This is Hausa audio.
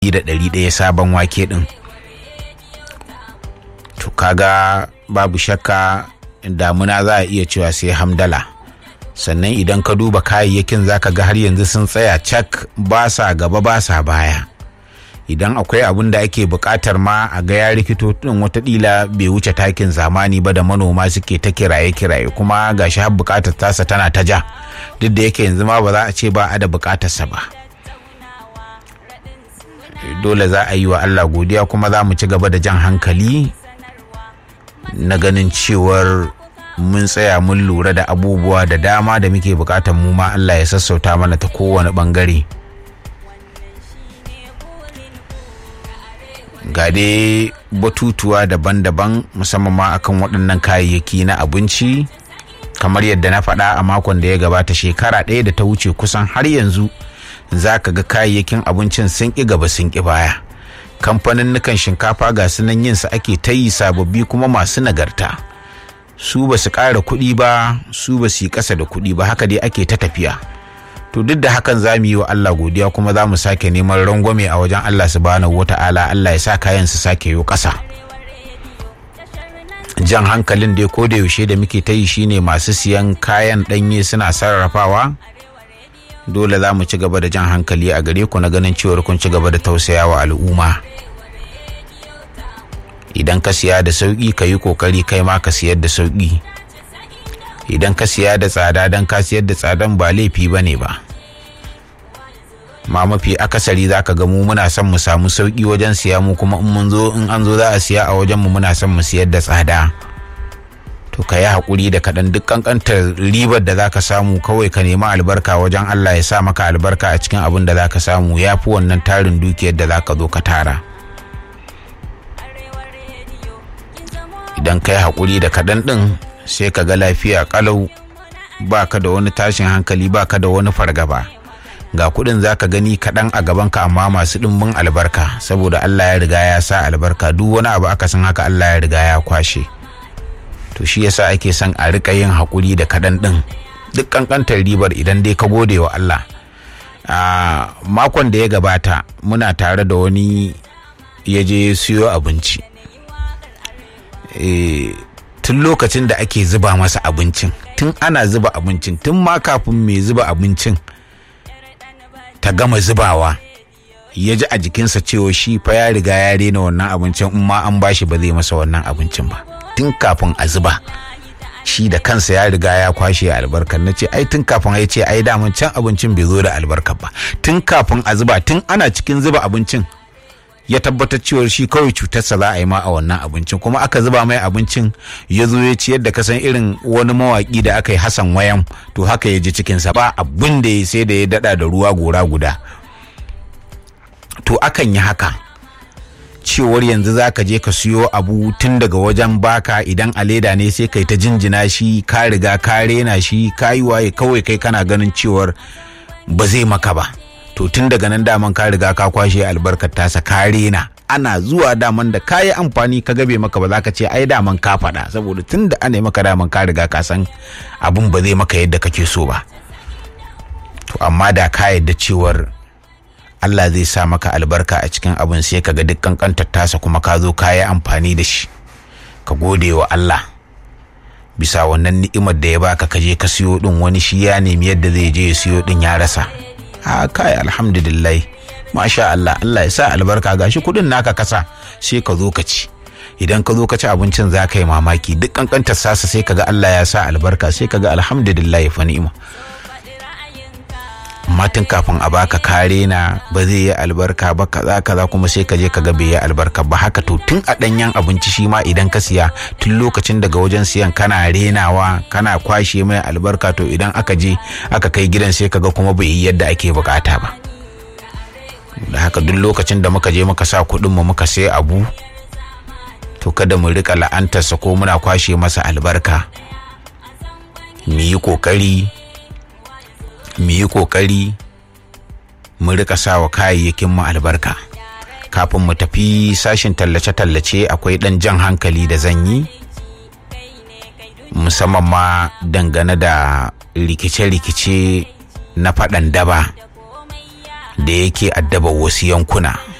da ɗari ɗaya sabon wake ɗin to kaga babu shakka damuna za a iya cewa sai hamdala sannan idan ka duba kayayyakin zaka ga har yanzu sun tsaya cak ba sa gaba ba sa baya idan akwai abin da ake buƙatar ma a ga ya rikito din watakila bai wuce takin zamani ba da manoma suke ta kiraye-kiraye kuma gashi har buƙatar tasa tana ta ja duk da yake yanzu ma ba za a ce ba a da buƙatarsa ba dole za a yi wa Allah godiya kuma za mu ci gaba da jan hankali na ganin cewar mun tsaya mun lura da abubuwa da dama da muke bukatar mu ma Allah ya sassauta mana ta kowane bangare ga dai batutuwa daban-daban musamman ma akan waɗannan kayayyaki na abinci kamar yadda na faɗa a makon da ya gabata shekara ɗaya da ta wuce kusan har yanzu za ka ga kayayyakin abincin sun ƙi gaba sun ƙi baya kamfanin shinkafa ga sunan yin su ake ta yi sababbi kuma masu nagarta su ba su ƙara kuɗi ba su ba su yi ƙasa da kuɗi ba haka dai ake ta tafiya to duk da hakan za mu yi wa Allah godiya kuma za mu sake neman rangwame a wajen Allah subhanahu wata'ala Allah ya sa kayan su sake yi ƙasa jan hankalin dai ko da yaushe da muke ta yi shine masu siyan kayan ɗanye suna sarrafawa dole za mu ci gaba da jan hankali a gare ku na ganin cewar kun ci gaba da tausayawa al'umma idan ka siya da sauƙi ka yi ƙoƙari kai ma ka siyar da sauƙi idan ka siya da tsada don ka siyar da tsadan ba laifi ba ne ba ma mafi akasari za ka ga mu muna son mu samu sauƙi wajen siya mu kuma in mun zo in an zo za a siya a wajen mu muna son mu siyar da tsada to ka yi haƙuri da kaɗan duk ƙanƙantar ribar da za ka samu kawai ka nemi albarka wajen Allah ya sa maka albarka a cikin abin da za ka samu ya fi wannan tarin dukiyar da za ka zo ka tara idan ka yi haƙuri da kaɗan ɗin sai ka ga lafiya ƙalau ba ka da wani tashin hankali ba ka da wani fargaba ga kuɗin za ka gani kaɗan a gabanka amma masu ɗimbin albarka saboda Allah ya riga ya sa albarka duk wani abu aka san haka Allah ya riga ya kwashe. to shi yasa ake son a rika yin haƙuri da kaɗan ɗin duk ƙanƙantar ribar idan dai ka gode wa Allah a makon da ya gabata muna tare da wani ya je siyo abinci tun lokacin da ake zuba masa abincin tun ana zuba abincin tun ma kafin mai zuba abincin ta gama zubawa ya ji a jikinsa cewa shi fa ya riga ya rena wannan abincin in ma an bashi ba zai masa wannan abincin ba tun kafin a zuba shi da kansa ya riga ya kwashe albarkar na ce ai tun kafin ya ce ai daman can abincin bai zo da albarkar ba tun kafin a zuba tun ana cikin zuba abincin ya tabbatar cewar shi kawai cutarsa za a yi ma a wannan abincin kuma aka zuba mai abincin ya zo ya ciyar da kasan irin wani mawaƙi da aka yi hasan wayan to haka ya ji cikinsa ba abin da ya sai da ya dada da ruwa gora guda to akan yi haka cewar yanzu za ka je ka siyo abu tun daga wajen baka idan a leda ne sai kai ta jinjina shi ka riga ka rena shi ka yi waye kawai kai kana ganin cewar ba zai maka ba to tun daga nan daman ka riga ka kwashe albarkar tasa ka rena ana zuwa daman da ka yi amfani ka gabe maka ba za ka ce ai daman ka faɗa saboda tun da ana maka daman ka riga ka san abun ba zai maka yadda kake so ba to amma da ka yadda cewar Allah zai sa maka albarka a cikin abin sai ka ga duk kankantar tasa kuma ka zo ka yi amfani da shi ka gode wa Allah bisa wannan ni'imar da ya baka ka je ka siyo din wani shi ya nemi yadda zai je ya siyo din ya rasa a kai alhamdulillah masha Allah Allah ya sa albarka gashi kudin naka kasa sai ka zo ka ci idan ka zo ka ci abincin za ka yi mamaki duk kankantar sasa sai ka ga Allah ya sa albarka sai ka ga alhamdulillah fa ni'ima amma tun kafin a baka kare na ba zai yi albarka ba kaza kaza kuma sai ka je ka ga bai yi albarka ba haka to tun a danyen abinci shi ma idan ka siya tun lokacin daga wajen siyan kana renawa kana kwashe mai albarka to idan aka je aka kai gidan sai ka ga kuma bai yi yadda ake bukata ba da haka duk lokacin da muka je muka sa kuɗin mu muka sai abu to kada mu rika la'antarsa ko muna kwashe masa albarka mu yi kokari mu yi kokari mu rika sawa kayayyakin mu albarka kafin mu tafi sashin tallace-tallace akwai ɗan jan hankali da zan yi musamman ma dangane da rikice-rikice na faɗan daba da yake addaba wasu yankuna